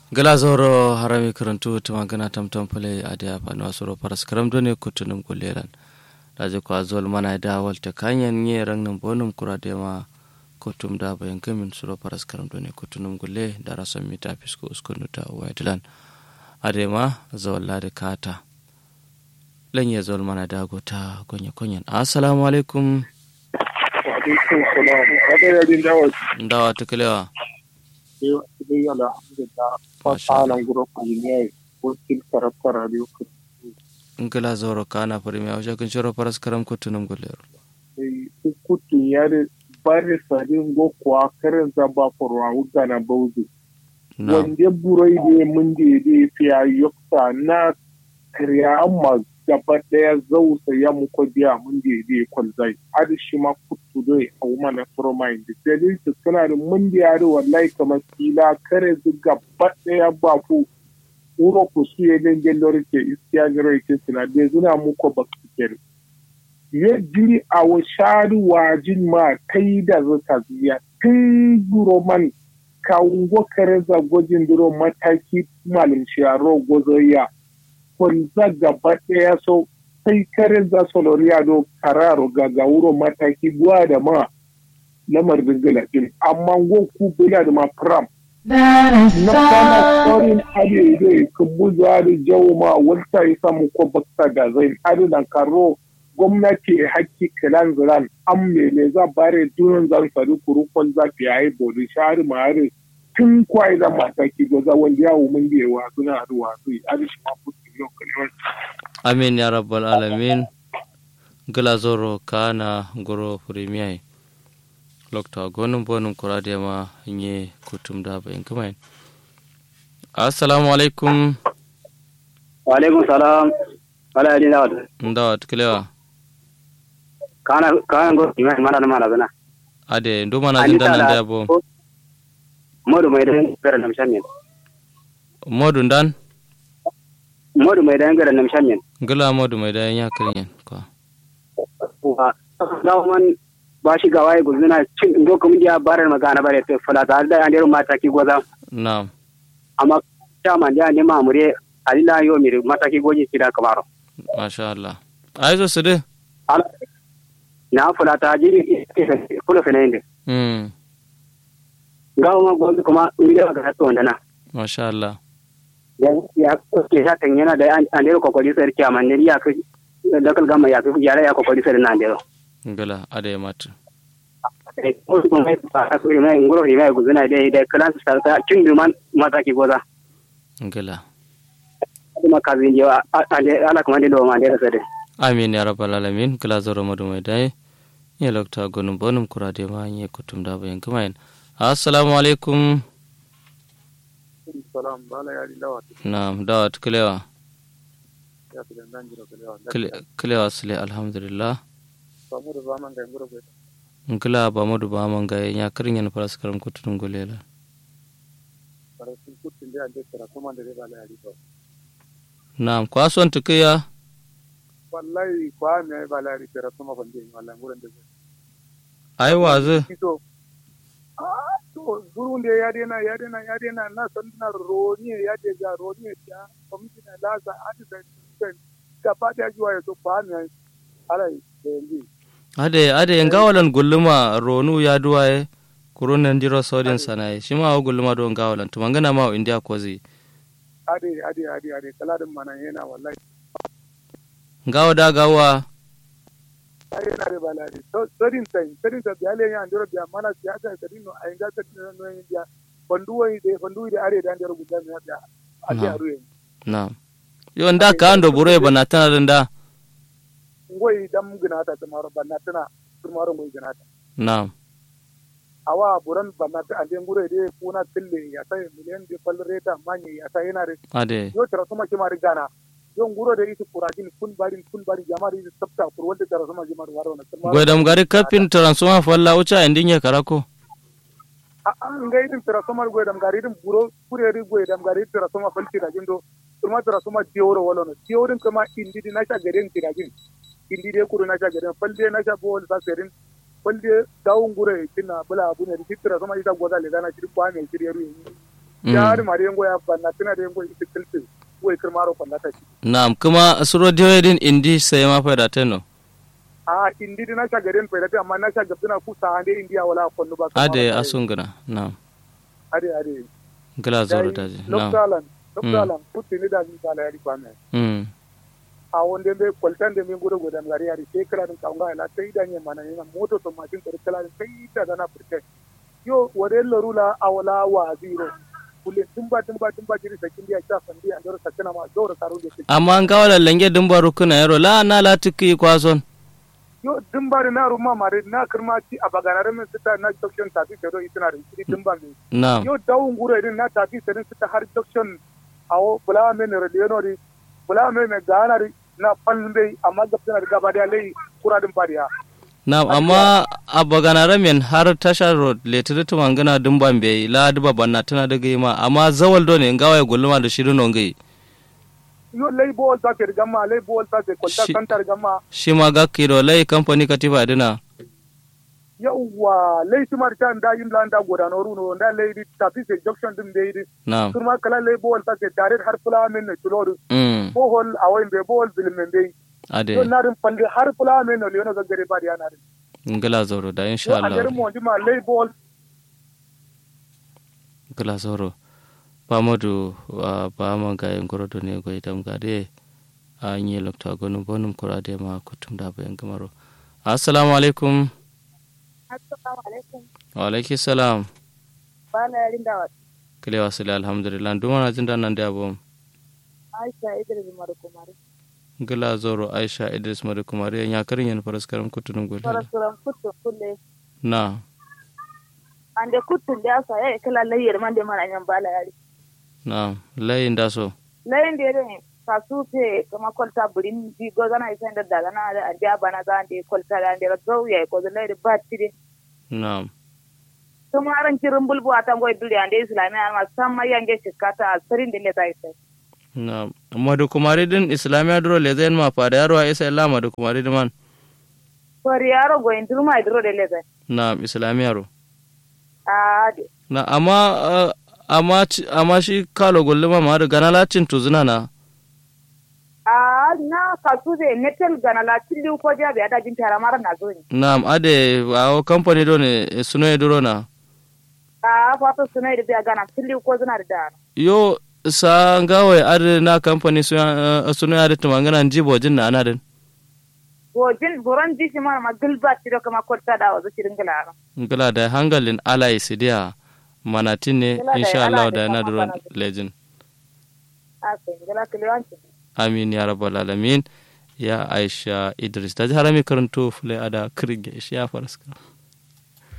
gala zoro harami karantu tuma gana tamtam pale ade afanu asoro paras karam done kutunum kuleran daje ko azol mana da walta kanyan nye rang nam bonum kurade ma kutum da bayan kamin suro paras karam done kutunum gulle da rasan mita fisko uskunu ta waidilan ade ma zawalla da kata lanye zol mana da gota gonya konyan assalamu alaikum wa alaikum salam kada ya din dawo ndawa tukalewa dai alhamdulillah fasalan guro kuline wakil karafta radio ngala zoro kana premier o jakin shoro paras karam kutunum gulle sai kutu yare bare sadin go kwa karen zaba forwa wuta na bauzu na wanda burai da mun da da fiya yokta na kariya amma gaba daya zausa ya muku biya mun da da kwalzai har shi ma kutu dai a wuma na fromain da dalil su suna da mun da yare wallahi kamar kila kare su gaba daya ba ku uro ku su ya dangen lori ke iskiya garo ke suna da zuna muku ba su kere ya jiri a wa shari wajin ma kai da zata ziya tun buroman kawungo kare za gwajin duro mataki malin sharo gozoya kwanza gaba ɗaya so sai kare za su loriya do kararo ga wuro mataki guwa da ma lamar dingila din amma go ku bila da ma pram na kana tsorin ade dai kubu zuwa da jawo ma wata ya samu ko bakta da zai ade da karo gwamnati hakki kilan ziran an mele za bare dunan zan sadu kurukon zafi ya yi bori shari mare tun kwai da mataki da za wanda yawo mun biye wa suna haduwa su yi arishi ma kusa yau kalmar amin ya rabbal alamin gala zoro kana goro premier lokta gonum bonum kurade ma nye kutum da bayan kamain assalamu alaikum wa alaikum salam wala yadi dawad ndawa tukalewa kana kana go ima mana mana bana ade ndo mana jinda nan da bo modu mai dan gara nam shamin modu ndan modu mai dan gara nam shamin gala modu mai da ya kirin ko wa dawo man ba shi ga waye guzuna cin ndo kuma dia barar magana bare to fala ta da an dero mata ki goza na'am amma ta man dia ne mamure alila yo mi mata ki goji kida kamaro masha Allah aizo su de ala na fala ta jiri kula fene inde mm gawo ma gozi kuma mi da ga to ndana masha Allah ya ya ke sa kan yana da an dero kokori sai kiyama ne ya ka da kal gama ya ya ya kokori sai na dero gala ade matu ngoro hima guzuna dai da kalan sa ta cin duman mata ki goza gala kuma kazi je ala kuma do ma dai sai amin ya rabbal alamin gala zoro modu mai da ya lokta gonum bonum kurade ma nye kutum da bayan kamain assalamu alaikum salam bala ya dilawa na'am dawa tukalewa ya fi dandan jiro kalewa kalewa sile alhamdulillah samu da zaman ga ngoro bai ngila ba modu ba man ga ya kirin yan faras karam kutun gulela bare sun kutun da an tara kuma da bala ya dilawa na'am kwason tukiya wallahi kwa me bala ya tara kuma ban dai wallahi nguran da ai wazu kito ah to burun da ya dena ya dena ya dena na san na roni ya je ga roni ya kwamiti na laza adi da da gaba da juwa ya to kwa me alai da yanzu ade ade ngawalan gulluma ronu ya duwaye kurunan jiro sodin sanaye shi ma wa gulluma don ngawalan to mangana ma wa india kozi ade ade ade ade kaladin mana yana wallahi ngawa da gawa ai yana da balari so sadin sai sadin sa biya ya andoro biya mana biya ta sadin no ai ga ta no yin biya fanduwa de fanduwa de are da andoro gudan ya biya a Na. biya ruwe na'am yo nda ka ando bure bana tana da ngoi dam ginata tamaro banna tana tamaro ngoi ginata na'am awa buran banna ta ande ngure de kuna tille ya sai miliyan de fal reta manye ya sai yana re ade yo tara kuma kimari gana yo nguro de itu kurajin kun barin kun barin jamari de sabta kur wanda tara kuma jimar waro na tamaro gwadam gari kafin transforma falla ucha indin ya karako an ga irin transformer go dam gari irin buro kure ri go dam gari transformer falti da jindo kuma transformer dioro wala no diorin kuma indi di nasha garen tirajin indi de kuru nasha garen falde nasha bol sa serin falde dawun gure tinna bula abu ne di transformer ita goza le dana shi kwa me shirye ru ya ri mari yango ya banna tana da yango ita kilti wai kirmaro kwallata ci na'am kuma suro din indi sai ma fa da teno a indi dina sha garin fa da amma na sha gabdina ku sa ande indiya wala kwallo ba ade asungana na'am ade ade gila zoro daji na'am loktalan loktalan putti ni da ni sala yari kwane mm a wonde be kwaltan de min gudo godan gari yari sai kira din kaunga ila sai da ne mana ne moto to mashin kar kala sai ta dana furte yo wore lorula awala wa zero kullum tumba tumba tumba jiri sakin dia cha fandi andoro sakana ma doro karu de amma an kawo lange dumba rukuna yaro la na la tuki kwason yo dumba na ruma mare na kirma ci a baganare min sita na junction tafi kedo itina rin ci dumba mi na'am yo dawun gure din na tafi sedin sita har junction awo bula me ne radio ri bula me me gana ri na palbe amma gabtana gaba da lai kura din fariya na'am amma a baganare men har tasha road letiri tumangana dumban bai la duba banna tana daga yi ma amma zawal do ne ngawa ya gulma da shirin nongai yo lai bol ta ke gamma lai bol ta ke kwalta Shi- kantar gamma shi ma ga kiro lai kamfani katifa dina yawwa lai tumar ta da yin landa godano runo da lai di tafi se junction din dai di na'am kurma kala lai bol ta ke tare har fula men ne tulodu mm bohol awoyin be bol bilmen dai ade yo narin pande har fula men ne leono gaggare ba ya narin ngala zoro da yo insha a garin Allah mu ma lai bol ngala zoro pamadu wa ba ma ga yin goro ne go itam ga de a yi lokta gonu bonum kura de ma kutum da bayan gamaro assalamu alaikum Assalamu alaikum. wa alaikum salam Bala yarin da kile wasile alhamdulillah duma na jin nan da abom Aisha Idris Marukumari. ngala zoro aisha idris madu kumari ya karin yan faras karam kutunum go Farasuran kutun kulle. na Ande kutun da asa ya kala layyar man da mana yan bala yari. na layin da so Layin da yare kasu te kama kwalta burin bi go gana isa da daga na da ande bana za ande kwalta da ande zo ya ko da layyar ba tire. na Kuma aran kirin bulbu atan goy duri ande islamiya ma samma yange shikata a sarin da le zai sai. na madu kumari din islamiya duro le zain ma fa da yaro a isa illa madu kumari din man Fari yaro goyin durma idro da le zai. na islamiya ro Ah de. na amma uh, amma ci- amma shi kalo gulluma ma da gana lacin tuzuna na Ah na kasu de netel gana la tilli ko jabe ada jin tara mara na zo ni. na ade awo company do ne suno e duro na a fato suna da biya gana tilli ko suna da dana yo sa ngawe ade na company suno uh, suno ade tumangana jibo jin na anadin gojin buron dishi mana ma gilba tiro kama korta da wazo cirin gilaro ngala da hangalin alai sidiya manatin ne Ngala da insha ala Allah da da na kama duro bana. legend a sai gila kiliwanci amin ya rabbal alamin ya aisha idris da harami karanto fule ada kirge shi ya faraska